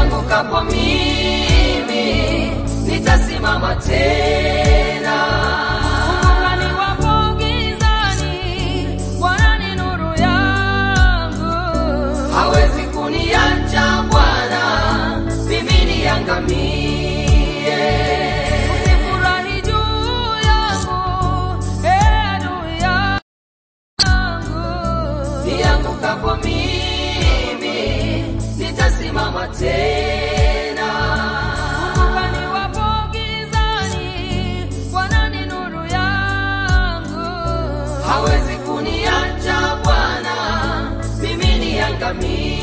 niangukapo mimi nitasimama tena. Kumbuka niwapo gizani, Bwana ni nuru yangu. Hawezi kuniacha Bwana, mimi niangamie. Usifurahi juu yangu, ee adui yangu. Niangukapo mimi nitasimama tena. Kumbuka niwapo gizani, Bwana ni nuru yangu. Hawezi kuniacha Bwana, mimi niangamie.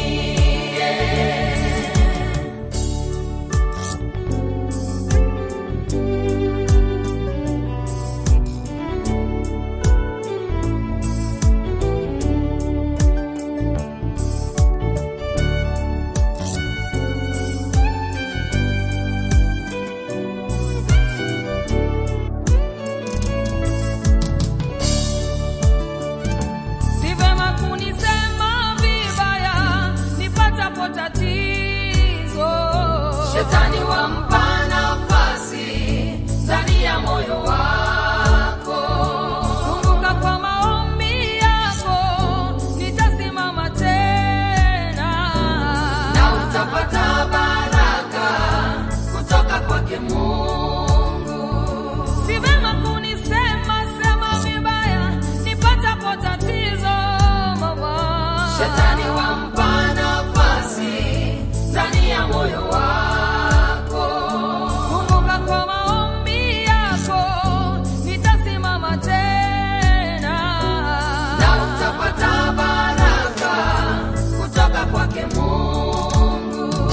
Si vema kunisema vibaya nipatapo tatizo. Shetani wampa nafasi ndani ya moyo wako. Kumbuka kwa maombi yako nitasimama tena. na utapata baraka kutoka kwake Mungu. Si vema kunisema sema vibaya nipatapo tatizo mama. Shetani wampa nafasi ndani ya moyo wako. Kumbuka kwa maombi yako nitasimama tena. na utapata baraka kutoka kwake Mungu.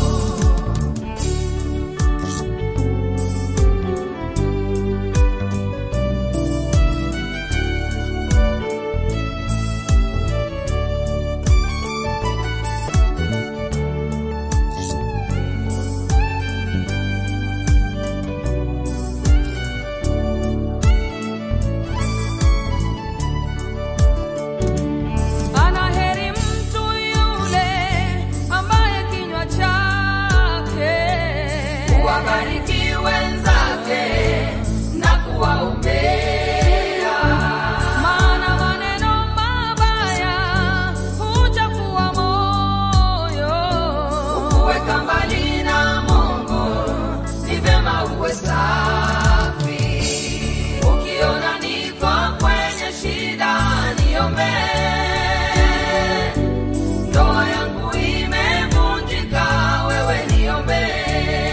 Ana heri mtu yule ambaye kinywa chake Wabariki wenzake na kuwaombea. maana maneno mabaya huchafua moyo. Kuweka mbali na Mungu ni vyema uwe safi. Ukiona niko kwenye shida, niombee. Ndoa yangu imevunjika, wewe niombee.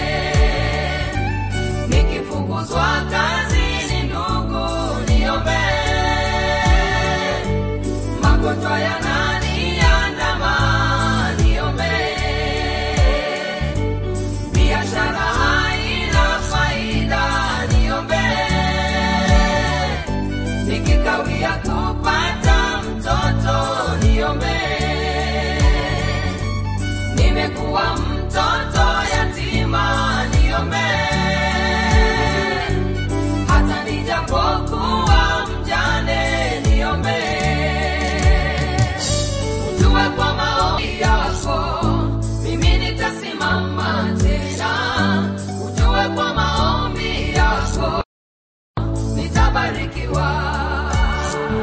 Nikifukuzwa kazini, ndugu, niombee. Magonjwa yananiandama, niombee. Biashara haina faida, niombee. Nikikawia kupata mtoto, niombee. Nimekuwa mtoto yatima, niombee. Hata nijapokuwa mjane, niombee. Ujue kwa maombi yako mimi nitasimama tena. Ujue kwa maombi yako nitabarikiwa.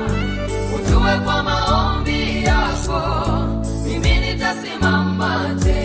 Ujue kwa maombi yako mimi nitasimama tena.